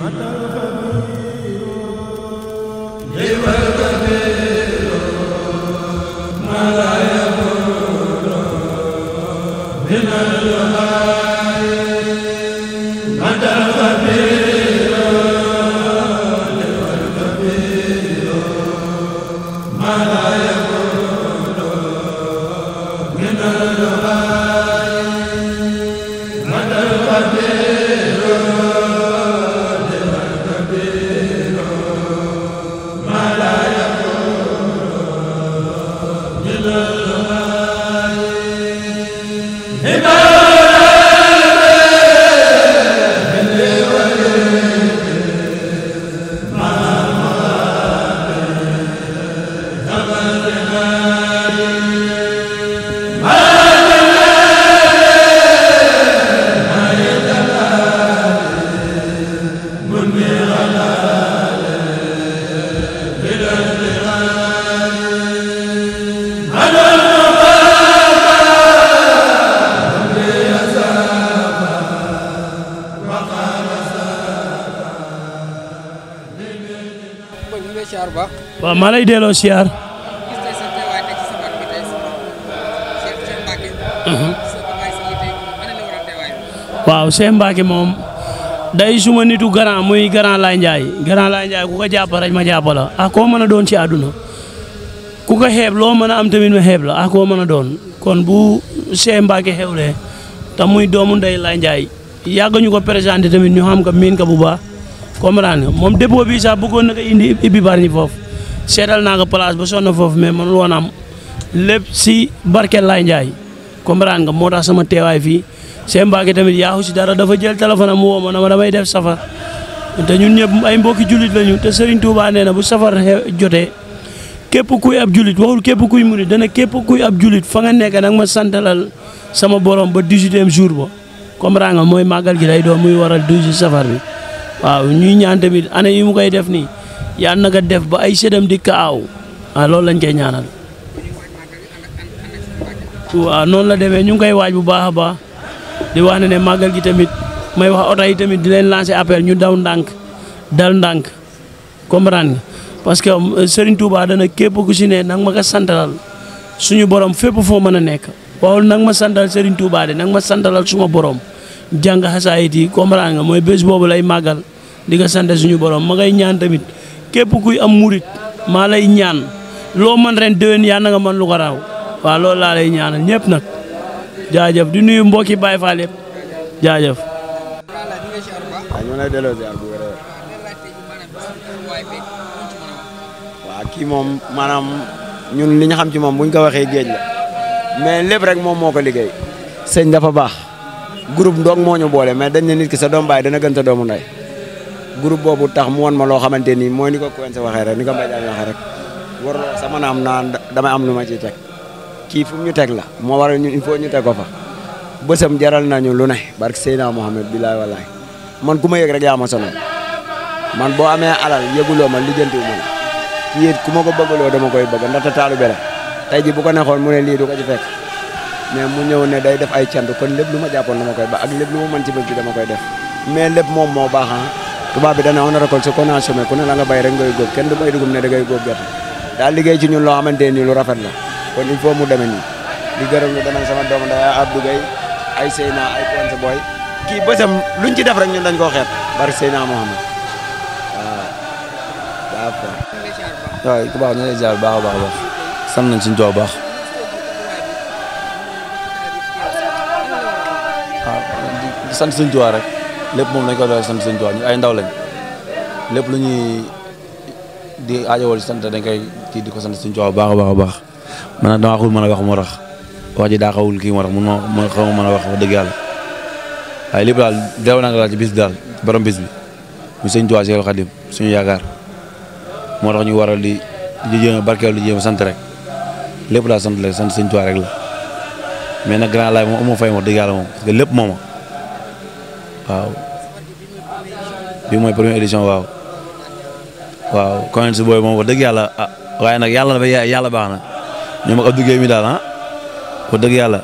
waaw maa lay delloo siyaar waaw Cheikh Mbacke moom day suma nitu grand muy grand Laye Ndiaye grand Laye Ndiaye ku ko jàpp rek ma jàpp la ah koo mën a doon ci àdduna ku ko xeeb loo mën a am tamit ma xeeb la ah koo mën a doon kon bu Cheikh Mbacke xewlee te muy doomu ndey Laye Ndiaye yàgg ñu ko présenté tamit ñu xam ko miin ko bu baax comprendre nga moom dépôt bi sax bëggoon na ko indi ibbi bari ñi foofu seetal naa ko place ba sonn foofu mais mënul woon am lépp si barkeel Laye Ndiaye comprendre nga moo tax sama teewaay fii Cheikh Mbacke tamit yaaxu si dara dafa jël téléphone am woo ma na ma damay def safar te ñun ñëpp ay mbokki jullit lañu te Serigne Touba nee na bu safar jotee képp kuy ab jullit waxul képp kuy murit dana képp kuy ab jullit fa nga nekk nag ma santalal sama borom ba 18e jour ba comprendre nga mooy màggal gi lay doon muy waral 12 safar bi waaw ñuy ñaan tamit année yi mu koy def nii yal na ko def ba ay sédam di kaaw ah loolu lañ koy ñaanal waaw noonu la demee ñu ngi koy waaj bu baax a baax di wax ne ne màggal gi tamit may wax oto yi tamit di leen lancer appel ñu daw ndànk dal ndànk comprendre nga parce que Serigne Touba dana képp ku si ne nag ma ko santalal suñu borom fépp foo mën a nekk waxul nag ma santal Serigne Touba de nag ma santalal suma borom jàng xasaayit yi comprendre nga mooy bés boobu lay màggal di ko sant suñu borom ma ngay ñaan tamit képp kuy am murit maa lay ñaan loo man ren déwén yaa na nga mën lu ko raaw waaw loolu laa lay ñaanal ñëpp nag jaajëf di nuyu mbokki Baye Fall yëpp jaajëf. waaw ñu lay delloo ziar bu wér waaw kii moom maanaam ñun li ñu xam ci moom buñ ko waxee géej la mais lépp rek moom moo ko liggéey. sëñ dafa baax groupe ndoog moo ñu boole mais dañ ne nit ki sa doom baay dana gën sa doomu ndey groupe boobu tax mu won ma loo xamante ni mooy ni ko Coen waxee rek ni ko Mbaye Diagne waxee rek warloo sama naam naan damay am lu ma ciy teg kii fu ñu teg la moo waral ñu il faut ñu teg ko fa bësam jaral nañu lu ne barke Seydina Mohamed bilaay walaay man ku ma yëg rek yaa ma sonal man boo amee alal yëguloo ma lijjantiwu ma la kii it ku ma ko bëggaloo dama koy bëgg ndaxte taalu bere tey ji bu ko neexoon mu ne lii du ko ci fekk mais mu ñëw ne day def ay cant kon lépp lu ma jàppoon dama koy ba ak lépp lu ma mën ci bés bi dama koy def mais lépp moom moo baax ah tubaab bi dana on récolte ce qu'on a semé ku ne la nga bay rek ngay góob kenn du bay dugub ne da ngay góob gerte daal liggéey ci ñun loo xamante ni lu rafet la kon il faut mu demee nii di gërëm lu demal sama doomu ndey Abdou Gueye ay Seyna ay Ponce Boy kii bësam luñ ci def rek ñun dañ koo xeeb bari Seyna Mohamed waaw d'accord waaw ku baax ñu lay ziar baax a baax a baax sant nañ suñu tool baax waaw di sant suñu tuwaa rek lépp moom lañ ko doon sant suñu tuwaa ñu ay ndaw lañ lépp lu ñuy di aajowal sant dañ koy kii di ko sant suñu tuwaa baax a baax a baax man nag damaa xul mën a wax moo tax wax ji daa xawul kii moo tax mun ma xaw ma mën a wax wax dëgg yàlla waaye lépp daal deew naa daal ci bis bi daal borom bis bi mu sëñ tuwaa Seexul Xadim suñu yaakaar moo tax ñu waral di di jéem a barkeel di jéem a sant rek lépp daal sant rek sant sëñ tuwaa rek la mais nag grand laay moom amoo fay wax dëgg yàlla moom parce que lépp mooma waaw bi mooy première édition waaw waaw Coen si booy moom wax dëgg yàlla ah waaye nag yàlla dafa yàlla baax na ñoom ak Abdou Guèye mi daal ah wax dëgg yàlla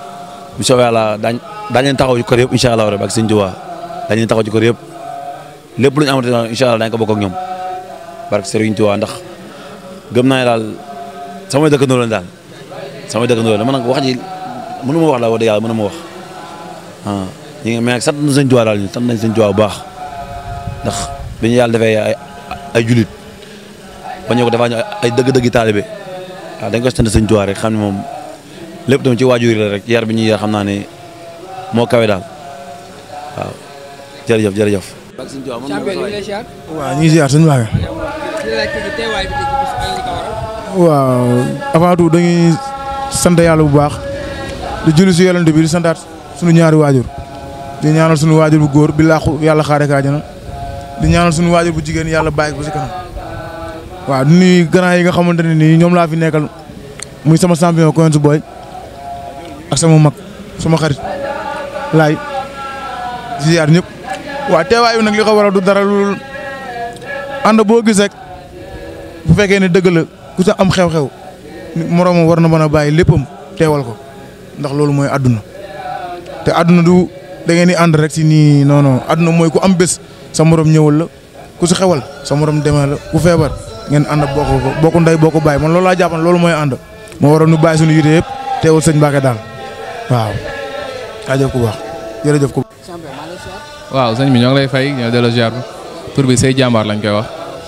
bu soobee yàlla daañ daañ leen taxaw ci kër yëpp incha allah rek ak sëñ Tuubaa daañ leen taxaw ci kër yëpp lépp lu ñu amati incha allah dañ ko bokk ak ñoom barke Serigne Touba ndax gëm naa ne daal samay dëkkandoo lañ daal samay dëkkandoo la man nag wax ji mënu ma wax la wax dëgg yàlla mënu ma wax ah ñu ngi mais nag sant nañ Serigne Touba daal ñu sant nañ Serigne Touba bu baax ndax bi ñu yàlla defee ay ay julit ba ñu ko defaa ñu ay dëgg-dëggi taalibe waaw dañ ko sant Serigne Touba rek xam ne moom lépp tamit ci waajur la rek yar bi ñuy yar xam naa ne moo kawe daal waaw jërëjëf jërëjëf. champion ñu ngi lay ziar. waaw ñu ngi ziar suñu baaxee. di la laaj tey teewaay bi tey ci bis ak li ko waral. waaw avant tout dañuy sant yàlla bu baax di julli si yolante bi di santaat suñu ñaari waajur di ñaanal suñu waajur bu góor bi laaxu yàlla xaare ka àjjana di ñaanal suñu waajur bu jigéen yàlla bàyyi ko si kanam waaw di nuyu grand yi nga xamante ne nii ñoom laa fi nekkal muy sama champion Coins Boy ak sama mag sama xarit laay di ziar ñëpp waaw teewaay bi nag li ko waral du dara lu ànd boo gis rek bu fekkee ne dëgg la ku sa am xew-xew moroomam war na mën a bàyyi léppam teewal ko ndax loolu mooy àdduna te àdduna du da ngeen di ànd rek si nii non non àdduna mooy ku am bés sa morom ñëwal la ku si xewal sa morom demee la ku feebar ngeen ànd bokk ko bokku ndey bokk bàyyi man loolu laa jàppan loolu mooy ànd moo waral nu bàyyi suñu yite yëpp teewal sëñ Mbacke daal waaw. jaajëf ku baax jërëjëf ku champion maa ngi lay ziar. waaw sëñ bi ñoo ngi lay fay ñoo delloo ziar tur bi say jàmbaar lañ koy wax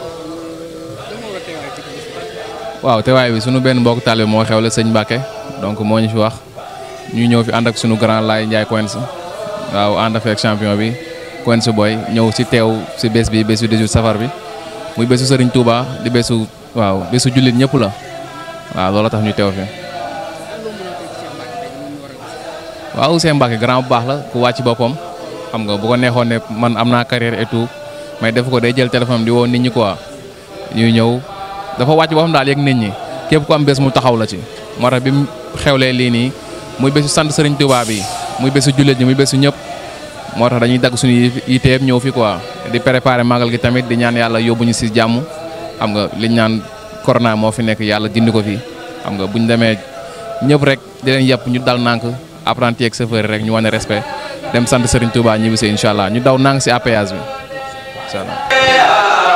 lan moo waral teewaay bi ci bis bi. waaw teewaay bi sunu benn mbokk taalibe moo xewle sëñ Mbacke donc moo ñu fi wax ñu ñëw fi ànd ak sunu grand laay Ndiaye Coins waaw ànd ak champion bi Coins Boy ñëw si teew si bés bi bésu 18 safar bi muy bésu Serigne Touba di bésu waaw bésu jullit ñëpp la waaw loolu tax ñu teew fi. lan loo mën a teg ci Cheikh Mbacke tey ñu war a gis. waaw Ousseyn Mbacke grand bu baax la ku wàcc boppam xam nga bu ko neexoon ne man am naa carrière et tout mais def ko day jël téléphone di woo nit ñi quoi ñuy ñëw dafa wàcc boppam daal yëg nit ñi képp ku am bés mu taxaw la ci. moo tax bi mu xewlee lii nii muy bésu sant Serigne Touba bi muy bésu jullit ñi muy bésu ñëpp moo tax dañuy dagg suñu yite yëpp ñëw fi quoi di préparer magal gi tamit di ñaan yàlla yóbbu ñu si jàmm xam nga liñ ñaan corona moo fi nekk yàlla dindi ko fi xam nga buñ demee ñëpp rek di leen yàpp ñu dal nànk apprenti ak chauffeur rek ñu wane respect dem sant Serigne Touba ñibbi si incha allah ñu daw nànk si APS bi incha allah.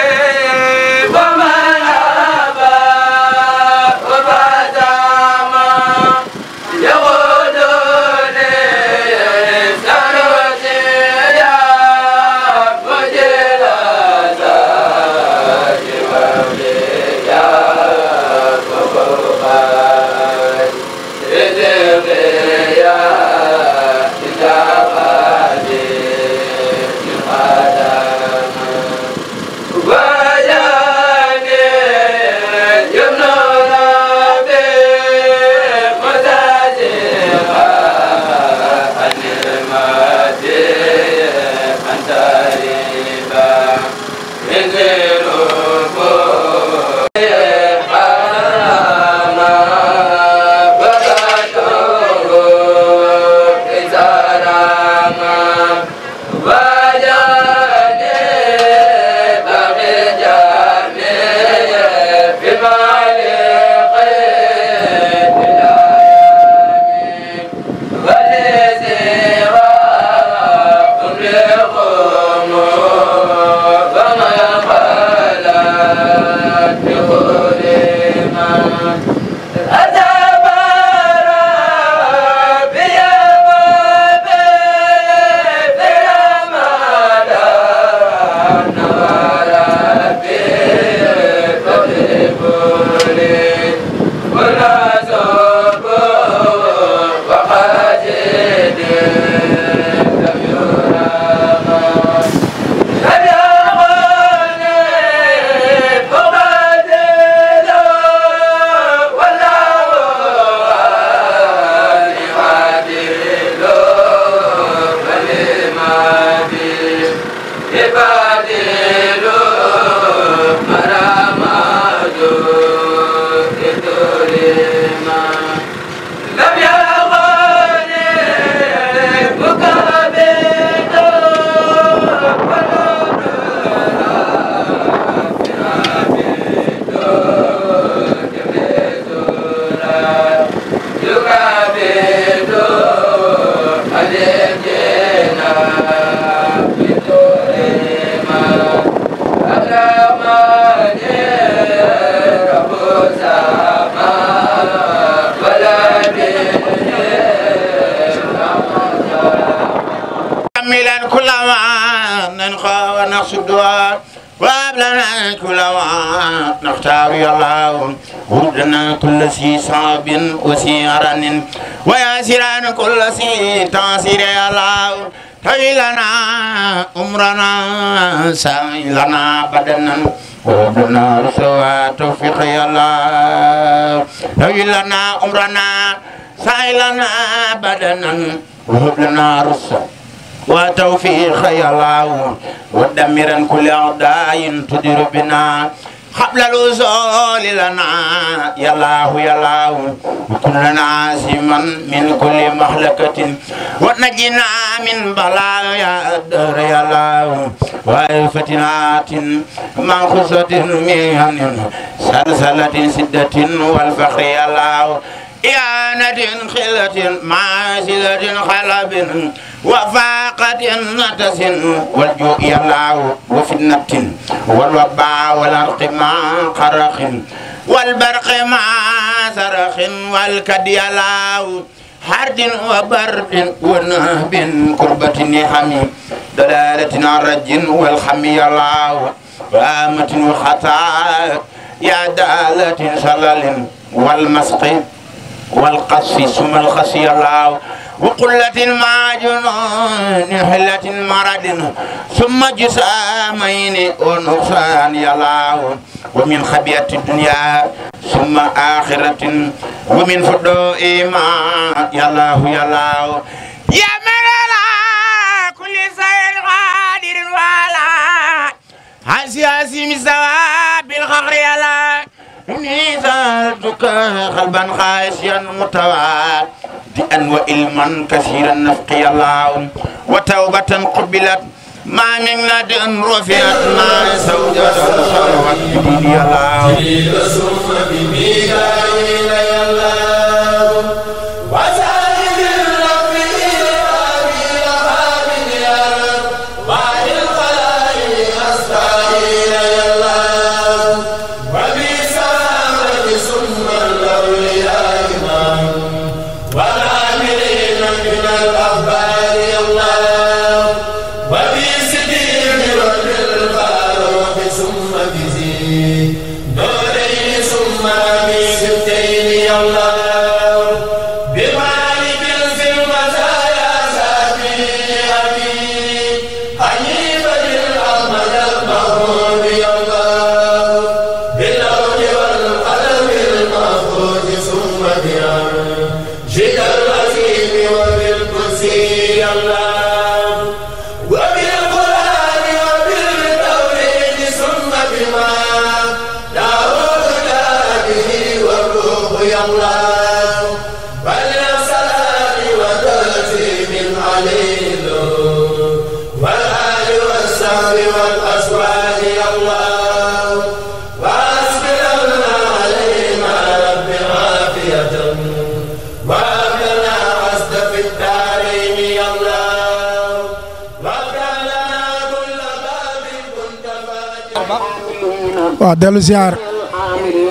Baba كملا كل ما ننخى ونقصدها وابلنا كل ما نختار يا الله وردنا كل سي صعب وسيران وياسران كل سي تاسير يا الله طويلنا عمرنا سائلنا بدنا وردنا رسوا توفيق يا الله طويلنا عمرنا سائلنا بدنا وردنا رسوا وتوفيق يا الله ودمرا كل أعداء تدير بنا قبل الوصول لنا يا الله يا الله وكلنا عاصما من كل مهلكة ونجنا من بلايا الدهر يا الله وفتنات منخصة من سلسلة سدة والفخر يا الله إعانة خلة معاسلة خلب وفاقة نتس والجوء يلاو وفتنة والوباء والأرق مع قرخ والبرق مع سرخ والكد يلاو حرد وبرد ونهب كربة نحم دلالة الرج والخم يلاو وآمة وخطاء يا دالة شلل والمسق والقصف ثم الخصي الله وقلة مع جنون حلة مرض ثم جسامين ونقصان يلاو ومن خبيئة الدنيا ثم آخرة ومن فضوء ما يلاو يلاو يا من على كل شيء قادر وعلى هسي مستوى بالخخر يلا إني زالتك قلبا خاشيا متوادئا وإلما كثيرا نفقي الله وتوبة قبلت ما من ند رفعت ما زوجة صلوات بدين الله waaw dellu ziar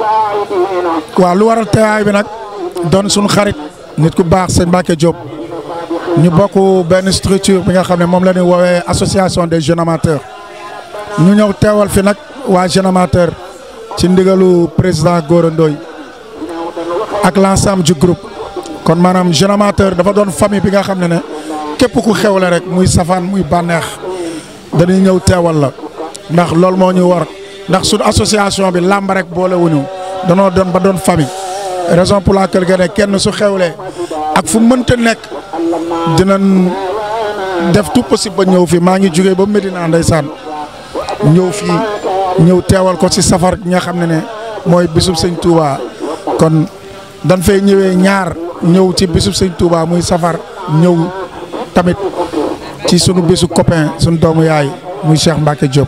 waaw lu waral teewaay bi nag doon suñu xarit nit ku baax sëñ Mbacke Diop ñu bokk benn structure bi nga xam ne moom la ñuy woowee association des jeunes amateurs ñu ñëw teewal fi nag waa jeune amateur ci ndigalu président Gora Ndoye ak l'ensemble du groupe kon maanaam jeune amateur dafa doon famille bi nga xam ne ne képp ku xewle rek muy safaan muy bànneex dañuy ñëw teewal la ndax loolu moo ñu war ndax suñu association bi làmb rek boolewuñu danoo doon ba doon famille raison pour laquelle que ne kenn su xewlee ak fu mënta nekk dinañ def tout possible ba ñëw fii maa ngi jógee ba Medina ndeysaan ñëw fii ñëw teewal ko ci safar gi nga xam ne ne mooy bisub sëñ Touba kon dañ fay ñëwee ñaar ñëw ci bisub sëñ Touba muy safar ñëw tamit ci sunu bisu copain sunu doomu yaay muy Cheikh Mbacke Diop.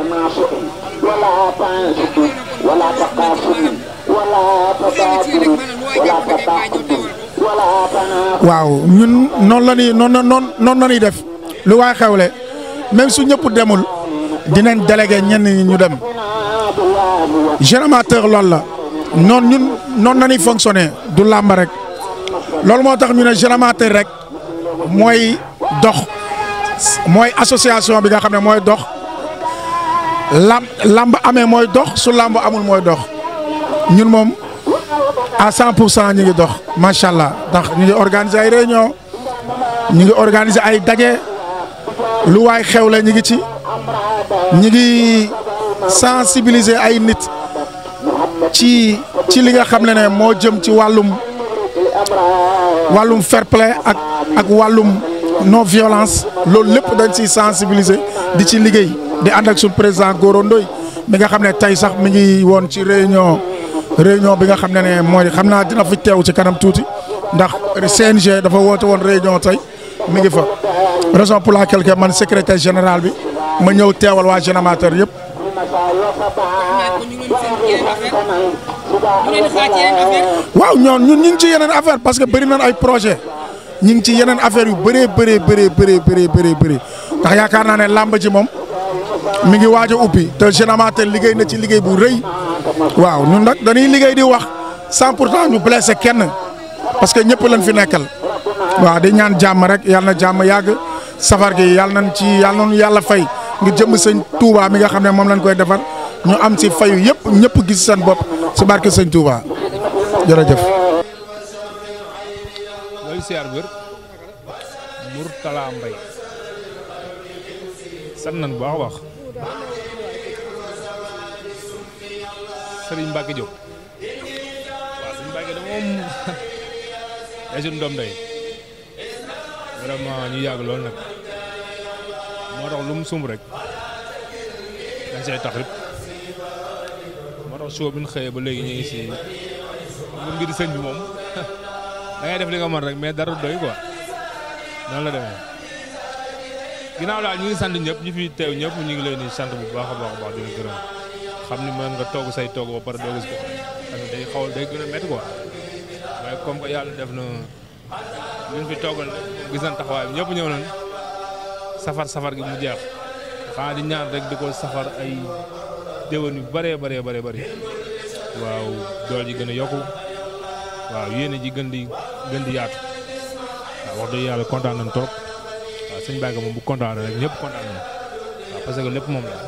waaw ñun noonu la ñuy noonu noonu noonu la ñuy def lu waay xewle même su ñëpp demul dinañ délégué ñenn ñi ñu dem jeune amateur loolu la noonu ñun noonu la ñuy fonctionner du làmb rek loolu moo tax ñu ne jeune amateur rek mooy dox mooy association bi nga xam ne mooy dox lamb lamb amee mooy dox su lamb amul mooy dox ñun moom à 100 pour cent ñu ngi dox macha allah ndax ñu ngi organiser ay réunion ñu ngi organiser ay daje lu waay xewle ñu ngi ci ñu ngi sensibiliser ay nit ci ci li nga xam ne ne moo jëm ci wàllum wàllum fair play ak ak wàllum non violence loolu lépp dañ ciy sensibiliser di ci liggéey di ànd ak suñu président Gora Ndoye mi nga xam ne tey sax mi ngi woon ci réunion réunion bi nga xam ne ne mooy xam naa dina fi teew ci kanam tuuti ndax CNG dafa woote woon réunion tey mi ngi fa raison pour laquelle que man secrétaire général bi ma ñëw teewal waa jeune amateur yëpp. waaw ñoon ñun ñu ngi ci yeneen affaire parce que bëri nañ ay projet ñu ngi ci yeneen affaire yu bëree bëree bëree bëree bëree bëree bëri ndax yaakaar naa ne làmb ji moom mi ngi waaj a ubbi te jeune amateur liggéey na ci liggéey bu rëy waaw ñun nag dañuy liggéey di wax cent pour cent ñu blessé kenn parce que ñëpp lañ fi nekkal waaw di ñaan jàmm rek yàlla na jàmm yàgg safar gi yàlla nañ ci yàlla nañu yàlla fay ngir jëm sëñ Touba mi nga xam ne moom lañ koy defar ñu am ci fayu yëpp ñëpp gis seen bopp ci barke sëñ Touba jërëjëf. looy siyaar wér Mourtala Mbaye sant nañ bu baax a baax Serigne Mbacke Diop waaw Serigne Mbacke de moom day suñu doom day vraiment ñu yàgg lool nag moo tax lu mu sumb rek dañ say tax rek moo tax show bi ñu xëyee ba léegi ñu ngi si lu mbiri sëñ bi moom da ngay def li nga mën rek mais dara doy quoi noonu la demee ginnaaw daal ñu ngi sant ñëpp ñi fi teew ñëpp ñu ngi leen di sant bu baax a baax a baax di leen gërëm xam ni mën nga togg say togg ba pare doo gis ko parce que day xaw day gën a métti quoi waaye comme que yàlla def na luñ fi toggal gis nañ taxawaay bi ñëpp ñëw nañ safar safar gi mu jeex xanaa di ñaan rek di ko safar ay déwén yu bëree bëree bëree bëri waaw dool ji gën a yokku waaw yéene ji gën di gën di yaatu waaw wax dëgg yàlla kontaan nañ trop waaw sëñ Mbacke moom bu kontaan rek ñëpp kontaan nañ waaw parce que lépp moom la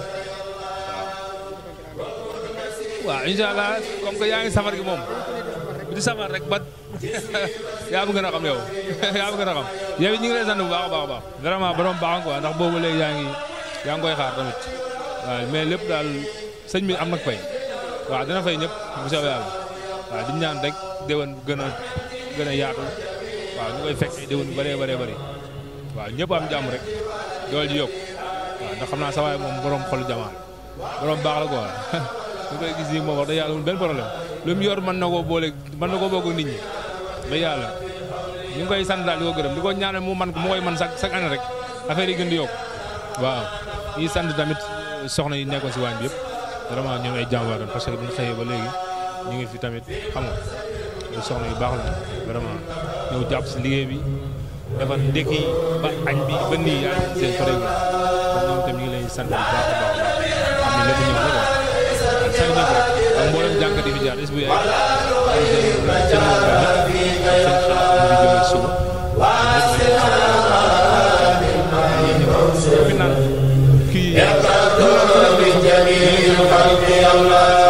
waaw. waaw incha allah comme que yaa ngi safar gi moom di safar rek ba yaa ma gën a xam yow yaa ma gën a xam yow it ñu ngi lay sant bu baax a baax a baax vraiment borom baax quoi ndax boobu léegi yaa ngi yaa ngi koy xaar tamit waaw mais lépp daal sëñ bi am nag fay waaw dina fay ñëpp bu soobee yàlla waaw di ñaan rek déwén gën a gën a yaatu waaw ñu koy fekk ay déwén yu bëree bëree bëri waaw ñëpp am jàmm rek dool ji yokk waaw ndax xam naa sa waay moom borom xolu jamaa borom baax la quoi ñu koy gis nii moom wax dëgg yàlla amul benn problème lu mu yor mën na koo boole mën na koo bokk nit ñi dëgg yàlla ñu ngi koy sant daal di ko gërëm di ko ñaanal mu man mu koy man chaque chaque année rek affaire yi gën di yokk waaw ñuy sant tamit soxna yi nekkoon si waañ bi yëpp vraiment ñoom ay jàmbaar lañ parce que buñ xëyee ba léegi ñu ngi fi tamit xam nga soxna yu baax la vraiment ñëw jàpp si liggéey bi defar ndekki ba añ bi ba nii yaa ngi seen pare kon ñoom tamit ñu ngi lay sant bu baax a baax a baax xam ne lépp ñëw na quoi sant ñëpp rek ak mboolem jànkat yi fi jaar ziar is bu yaay sëñ Mourou sëñ xalaat mu ngi jógee suba fi naan kii